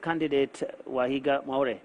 candidate Wahiga Mwaure.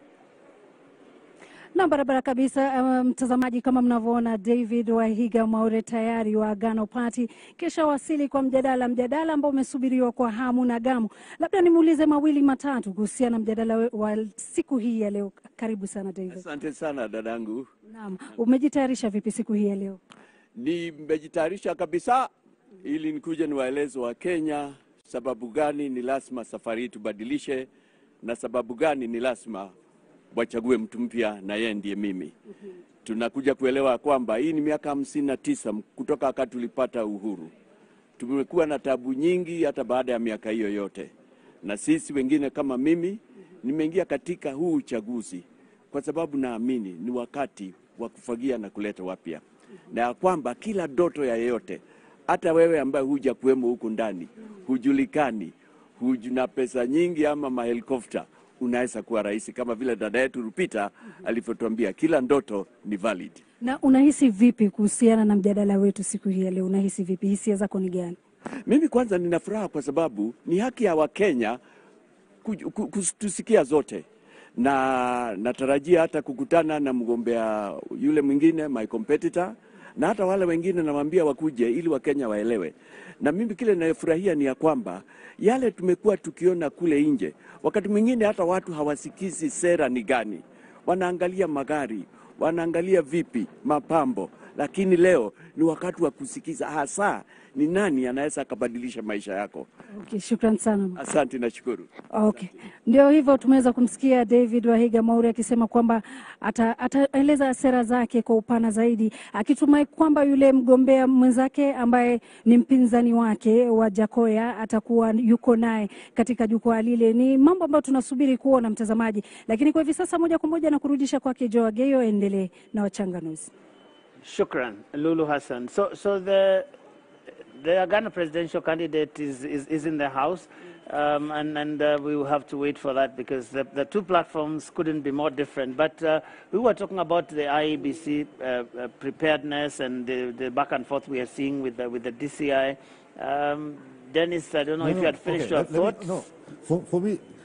Na barabara kabisa, um, mtazamaji, kama mnavyoona David Wahiga Mwaure tayari wa Agano Party kisha wasili kwa mjadala, mjadala ambao umesubiriwa kwa hamu na gamu. Labda nimuulize mawili matatu kuhusiana na mjadala we- wa siku hii ya leo. Karibu sana David. Asante sana dadangu, Naam, umejitayarisha vipi siku hii ya leo? nimejitayarisha kabisa ili nikuje niwaeleze wa Kenya sababu gani ni lazima safari hii tubadilishe na sababu gani ni lazima wachague mtu mpya na yeye ndiye mimi. Tunakuja kuelewa kwamba hii ni miaka hamsini na tisa kutoka wakati tulipata uhuru. Tumekuwa na tabu nyingi hata baada ya miaka hiyo yote, na sisi wengine kama mimi nimeingia katika huu uchaguzi kwa sababu naamini ni wakati wa kufagia na kuleta wapya, na ya kwamba kila ndoto ya yeyote, hata wewe ambaye huja kuwemo huku ndani, hujulikani, huju na pesa nyingi ama mahelikopta, unaweza kuwa rais, kama vile dada yetu Rupita alivyotuambia, kila ndoto ni valid. Na unahisi vipi kuhusiana na mjadala wetu siku hii ya leo? Unahisi vipi? Hisia zako ni gani? Mimi kwanza nina furaha kwa sababu ni haki ya Wakenya kuj- ku- kutusikia zote, na natarajia hata kukutana na mgombea yule mwingine my competitor, na hata wale wengine nawaambia wakuje ili Wakenya waelewe. Na mimi kile ninayofurahia ni ya kwamba yale tumekuwa tukiona kule nje, wakati mwingine hata watu hawasikizi sera ni gani, wanaangalia magari, wanaangalia vipi mapambo, lakini leo ni wakati wa kusikiza hasa ni nani anaweza akabadilisha maisha yako. Okay, shukran sana. Asante, nashukuru. Okay, ndio hivyo, tumeweza kumsikia David Wahiga Mwaure akisema kwamba ata- ataeleza sera zake kwa upana zaidi, akitumai kwamba yule mgombea mwenzake ambaye ni mpinzani wake wa Jakoya atakuwa yuko naye katika jukwaa lile. Ni mambo ambayo tunasubiri kuona, mtazamaji, lakini kwa hivi sasa moja kwa moja na kurudisha kwake Joa Geyo, endelee na wachanganuzi. Shukran, Lulu Hassan. So, so the the Ghana presidential candidate is, is, is in the house, um, and, and uh, we will have to wait for that because the, the two platforms couldn't be more different. But uh, we were talking about the IEBC uh, uh, preparedness and the, the back and forth we are seeing with the, with the DCI. Um, Dennis, I don't know if you had finished okay, your let- let me- thoughts. no, for, for me,